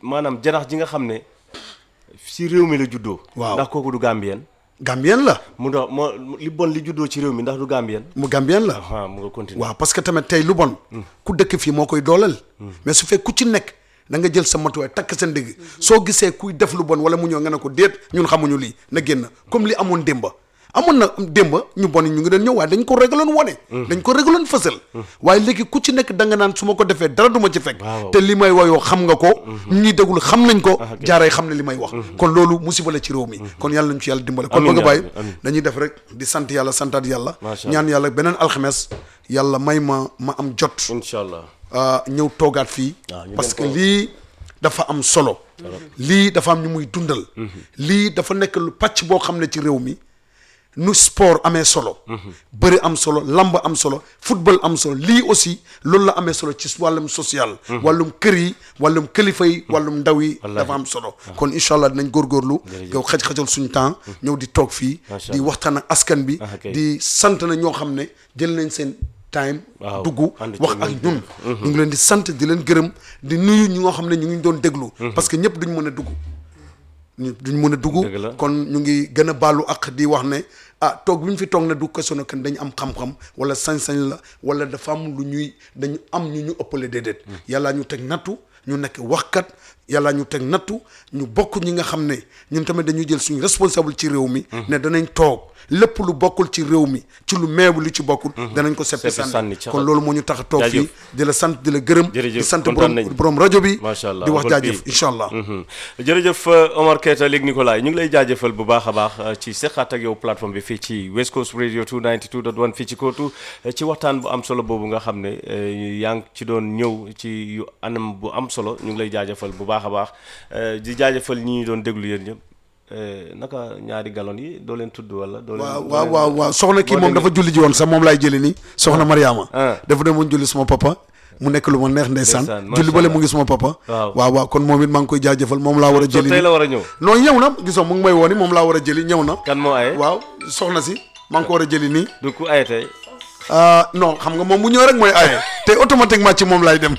maanaam janax ji nga xam ne si réew mi la juddoo. Waaw. ndax kooku du Gambien. Gambien la mu dox moo li bon li juddoo ci réew mi ndax du Gambien. mu Gambien la ah mu nga continuer. waaw parce que tamit tey lu bon ku dëkk fii moo koy dooleel mais su fekk ku ci nekk da nga jël sa matuwaay takk sa ndigg soo gisee kuy def lu bon wala mu ñëw nga ne ko déet ñun xamuñu lii na génn comme li amoon démba amoon na démba ñu bon ñu ngi doon ñëw waaye dañ ko régloon wone dañ ko régloon fësal waaye léegi ku ci nekk da nga naan su ma ko defee dara du ma ci fekk Waaw. te li may woyoo xam nga ko ñu ñuy déglu xam nañ ko Ah, ok. jaaray xam ne li may wax kon loolu musiba la ci réew mi kon yàlla nañ ci yàlla dimbale kon Amiin bëgg a yaa bàyyi rabbi, amiin. dañuy def rek di sant yàlla santaat yàlla Macha Allah. ñaan yàlla beneen alxames yàlla may ma ma am jot incha allah. ah, ñëw toogaat fii waaw, ñu parce gën que ko- lii dafa am solo lii dafa am ñu muy dundal lii dafa nekk lu pàcc boo xam ne ci réew mi nu sport amee solo bëri am solo lamb am solo football am solo lii aussi loolu la amee solo ci wàllum social wàllum kër yi wàllum kilifa yi wàllum ndaw yi dafa am solo kon incha allah dinañ góorgóorlu yow xaj-xajal suñu temps ñëw di toog fii Macha di waxtaan ak askan bi Ah, ok. di sant na ñoo xam ne jël nañ seen time Waaw, dugg ànd ci wax ak ñun ñu ngi leen di sant di leen gërëm di nuyu ñi nga xam ne ñu ngi doon déglu parce que ñëpp duñ mën a dugg ñu duñ mën a dugg Dëgg la. kon ñu ngi gën a baalu ak di wax ne ah toog bi ñu fi toog ne du question kan dañu am xam-xam wala sañ-sañ la wala dafa am lu ñuy dañu am ñu ñu ëppale déedéet yàlla ñu teg nattu ñu nekk waxkat yàlla ñu teg nattu ñu bokk ñi nga xam ne ñun tamit dañuy jël suñu responsable ci réew mi ne danañ toog lépp lu bokkul ci réew mi ci lu meebu lu ci bokkul danañ ko seppi Seppi sànni sànni ca- kon loolu moo ñu tax a toog fii Jaajëf. di la sant di la gërëm di Jërëjëf, sant kontaan borom nañ. borom rajo bi macha allah di wax Uncle jaajëf P. incha allah Mhm. jërëjëf euh, Omar Keita léegi Nicolas ñu ngi lay jaajëfal bu baax a baax euh, ci seqaat ak yow plateforme bi fii ci West Coast Radio 292.1 fii ci kootu euh, ci waxtaan bu am solo boobu nga xam ne euh, yaa ngi ci doon ñëw ci yu anam bu am solo ñu ngi lay jaajëfal bu baax a baax euh, di jaajëfal ñi ñu doon déglu yéen ñëpp euh, naka ñaari galon yi doo leen tudd wala. doo leen waaw doo waaw leen- waaw waaw soxna kii boo moom demee- dafa julli ji woon sax moom laay jëli nii soxna Mariama Ah. dafa demoon julli suma papa mu nekk lu ma neex ndeysaan Ndeysaan, macha julli bale Allah. mu ngi suma papa Waaw. waaw waaw kon moom it maa ngi koy jaajëfal moom laa war a So jëli tey nii la war a ñëw. non ñëw na gisoo mu ngi may wooni moom laa war a jëli ñëw na kan moo aye. waaw soxna si maa ngi ko war a jëli nii du ku aye tey. ah non xam nga moom bu ñëw rek mooy aaye te automatiquement ci moom laay dem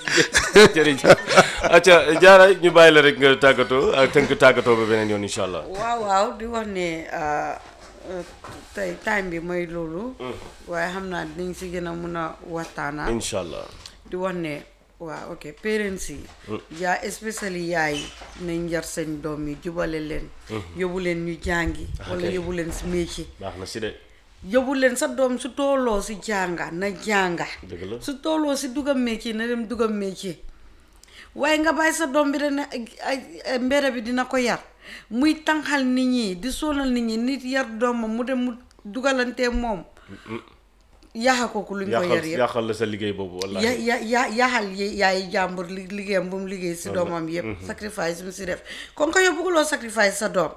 jërëjëf acca jaara ñu bàyyi la rek nga tàggatoo ak tënk tàggatoo ba beneen yoon incha allah. waaw waaw di wax ne ah, euh, tey time bi mooy loolu waaye xam naa dinañ si gën a mun a waxtaana incha allah. di wax ne waaw ok parents yi yaa especially yaay nañ yar seen doom yi jubale leen yóbbu leen ñu jàngi wala ok. yóbbu leen si métier baax na si de yóbbu leen sa doom su tooloo si jànga na jànga dëgg la. su tooloo si dugam métier na dem dugam métier waaye nga bàyyi sa doom bi dana ay mbere bi dina ko yar muy tànqal nit ñi di sonal nit ñi nit yar doomam mu dem mu dugalantee moom yaaxa kooku luñ ko yar yàqal yëpp yàqal la sa liggéey boobu ya wallaahi. ya ya yaaxal yi- yaay jàmbur li- liggéeyam bu mu liggéey si doomam yëpp sacrifice mu si def kon ko yow bëgguloo sacrifice sa doom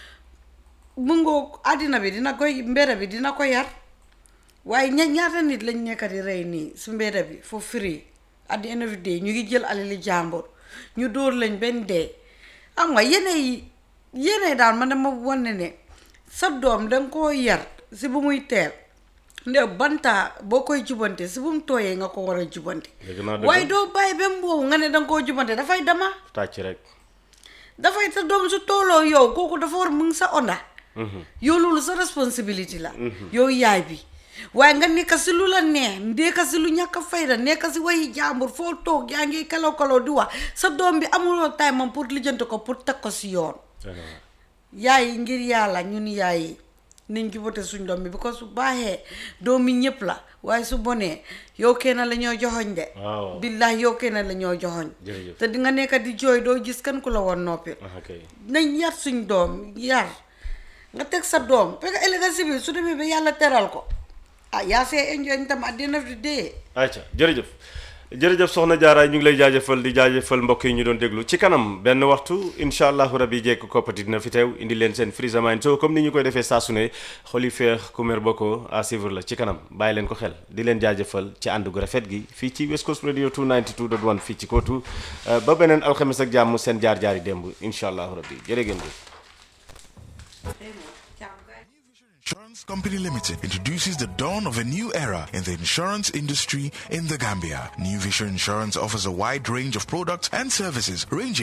mu ngoo àddina bi dina koy mbedd bi dina ko yar waaye ña ñaata nit lañ nekk di rey nii su mbedd bi for free at the end of the day ñu ngi jël alali jàmbur ñu dóor lañ benn dee am nga yene yi yene daal man dama wane ne sa doom danga koo yar si bu muy teel nde bantaa boo koy jubante si bu mu tooyee nga ko war a jubante Dëgg naa dëgg. waaye doo bàyyi ba mu boobu nga ne danga koo jubante dafay dama tàcc rek. dafay sa doom su tooloo yow kooku dafa war mu ngi sa onda yow loolu sa responsibility la yow yaay bi waaye nga nekk si lu la neex nekk si lu ñàkk a fayda nekk si wayi jàmbur foo toog yaa ngi kalaw kalaw di wax sa doom bi amuloo time am pour lijjanti ko pour teg ko si yoon yaay ngir yàlla ñun yaay yi nañ jubate suñ doom bi because su baaxee doomi ñëpp la waaye su bonee yow kenn la ñoo joxoñ de Waaw. billahi yow kenn la ñoo joxoñ Jërëjëf. te di nga nekk di jooy doo gis kan ku la woon noppi ah kay. nañ yar suñ doom yar nga teg sa doom parce que ëllëg si biir su demee ba yàlla teral ko ah yaa see enjoy tam at the end of the day ayca jërëjëf jërëjëf soxna Diarra ñu ngi lay jaajëfal di jaajëfal mbokk yi ñu doon déglu ci kanam benn waxtu incha allahu rabi jekk koppati dina fi teew indi leen seen Freeza Mind so comme ni ñu koy defee saa su ne xoli feex kumér bokko à suivre la ci kanam bàyyi leen ko xel di leen jaajëfal ci ànd gu rafet gi fii ci West Coast Radio 292.1 fii ci kootu ba beneen alxames ak jàmm seen jaar-jaari démb incha allahu rabi jërë ngeen jëf Insurance Company Limited introduces the dawn of a new era in the insurance industry in the Gambia. New Vision Insurance offers a wide range of products and services ranging